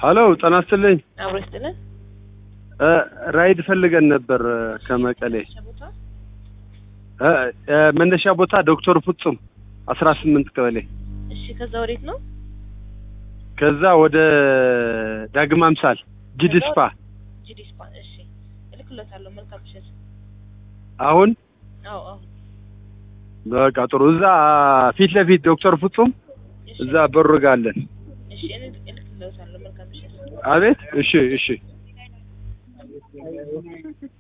ሀሎ ጤና ይስጥልኝ። አብሮ ይስጥልን። እ ራይድ ፈልገን ነበር እ ከመቀሌ ቦታ እ እ መነሻ ቦታ ዶክተር ፍጹም አስራ ስምንት ቀበሌ እሺ፣ ከዛ ወዴት ነው? ከዛ ወደ ዳግም አምሳል ጂዲስፓ ጂዲስፓ። እሺ፣ እልክለታለሁ። መልካም ምሽት። አሁን አዎ፣ አዎ። በቃ ጥሩ። እዛ ፊት ለፊት ዶክተር ፍጹም እሺ፣ እዛ በሩ ጋ አለን። እሺ፣ እኔ እልክለታለሁ። መልካም ምሽት። አቤት። እሺ፣ እሺ።